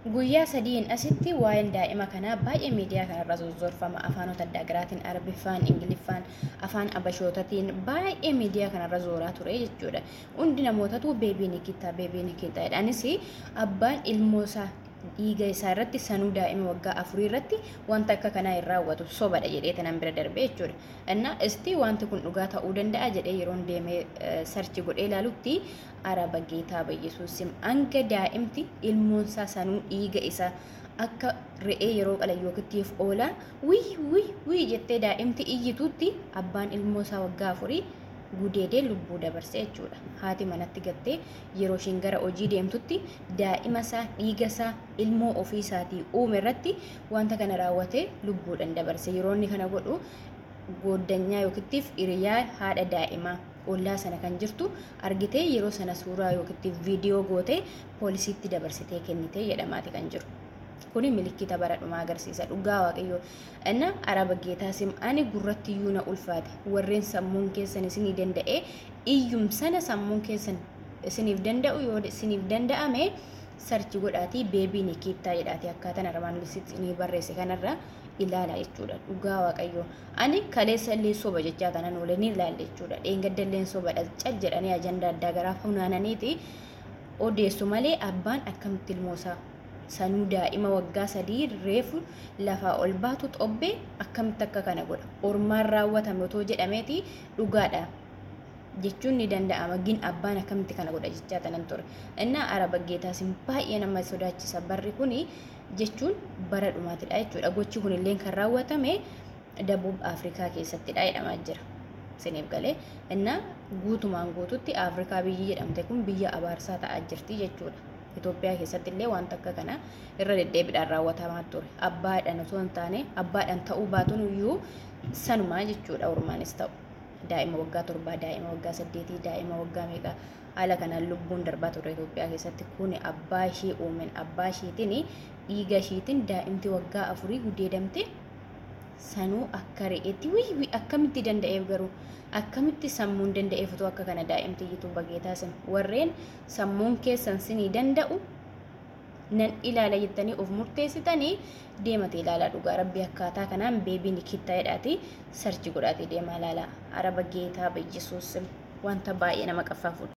Guyyaa sadiin asitti waa'een daa'ima kanaa baay'ee miidiyaa kanarra zorzorfama afaanota adda garaatiin arabiffaan ingiliffaan afaan abashootatiin baay'ee miidiyaa kanarra zooraa ture jechuudha hundi namootatu beebii nikittaa beebii nikittaa jedhanis abbaan ilmoosaa dhiiga isaa irratti sanuu daa'ima waggaa afurii irratti wanta akka kanaa hin raawwatu sobadha jedhee tanan bira darbee jechuudha. Innaa isti wanti kun dhugaa ta'uu danda'a jedhee yeroon deemee sarchi godhee ilaalutti araba geetaa bayyesuusim hanga daa'imti ilmoonsaa sanuu dhiiga isaa akka re'ee yeroo qalayyookiitiif oolaa wii wii wii jettee daa'imti iyyituutti abbaan ilmoosaa waggaa afurii gudeedee lubbuu dabarse jechuudha. Haati manatti gattee yeroo ishiin gara hojii deemtutti daa'ima isaa dhiiga isaa ilmoo ofii isaatii uume irratti wanta kana raawwatee lubbuudhaan dabarse. Yeroo inni kana godhu gooddanyaa yookiittiif hiriyaa haadha daa'imaa ollaa sana kan jirtu argitee yeroo sana suuraa yookiittiif viidiyoo gootee poolisiitti dabarsitee kennitee jedhamaati kan jiru. kuni milikkita bara dhumaa agarsiisa dhugaa waaqayyoo inna araba geetaa sim ani gurratti iyyuu na ulfaate warreen sammuun keessan isinii danda'e iyyum sana sammuun keessan isiniif danda'u yoo isiniif danda'ame sarchi godhaatii beebii nikittaa jedhaatii akkaataan armaan isinii barreesse kanarra ilaala jechuudha dhugaa waaqayyoo ani kaleessa illee soba jechaa kanan oolee ni ilaalla jechuudha dheengadda illee sobadha cal jedhanii ajandaa addaa garaa funaananiiti odeessu malee abbaan akkamitti ilmoosaa sanuu daa'ima waggaa sadii reefu lafaa ol baatu xobbee akkamitti akka kana godha ormaan raawwatame otoo jedhameeti dhugaadha jechuun ni danda'ama gin abbaan akkamitti kana godha jechaa tanan ture innaa araba geetaasin baay'ee nama sodaachisa barri kuni jechuun bara dhumaatidha jechuudha gochi kun illee kan raawwatame dabuub afrikaa keessattidha jedhamaa jira siniif galee innaa guutumaan guututti afrikaa biyyi jedhamte kun biyya abaarsaa ta'aa jirti jechuudha. Itoophiyaa keessatti illee wanta akka kana irra deddeebiidhaan raawwatamaa ture. Abbaadhaan osoo hin taane abbaadhaan ta'uu baatuun iyyuu sanumaa jechuudha ormaanis ta'u. Daa'ima waggaa torbaa, daa'ima waggaa saddeetii, daa'ima waggaa meeqa haala kanaan lubbuun darbaa ture Itoophiyaa keessatti kun abbaa ishee uumen abbaa isheetiin dhiiga isheetiin daa'imti waggaa afurii gudeedamte sanuu akka re'eetti wii akkamitti danda'eef garuu akkamitti sammuun danda'eef otoo akka kana daa'imti iyyuu bageetaa sin warreen sammuun keessan sinii danda'u nan ilaala jettanii of murteessitanii deemate ilaalaa dhugaa rabbi akkaataa kanaan beebii nikittaa jedhaati sarchi godhaati deemaa ilaalaa araba geetaa bayyisuus wanta baay'ee nama qaffaafuudha.